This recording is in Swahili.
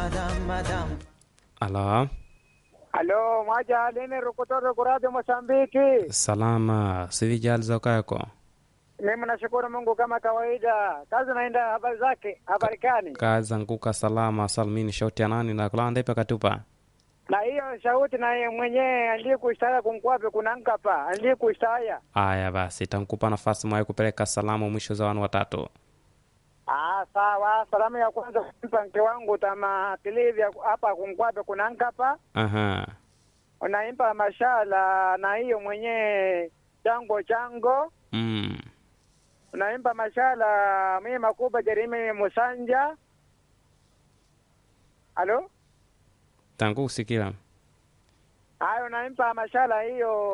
Alo, Alo, mwaja alini rukutoro kuradi Mosambiki. salama sivijali za kwako Mimi nashukuru Mungu kama kawaida. Kazi naenda habari zake, habari gani? kaza nkuka salama salmini shauti ya nani na kulanda ipa katupa Na hiyo shauti na mwenyewe andii kuistaya kunkwape kunankapa, andii kuistaya. aya basi tankupa nafasi mwaye kupeleka salamu mwisho za wanu watatu Ah, sawa. Salamu ya kwanza kumpa mke wangu tama kilivya hapa kunkwape kunankapa. aha Unaimpa mashala na hiyo mwenyewe chango chango. mm. Unaimpa mashala mimi makuba Jerimi Musanja. Alo? tangu kusikila Hayo naimpa mashala hiyo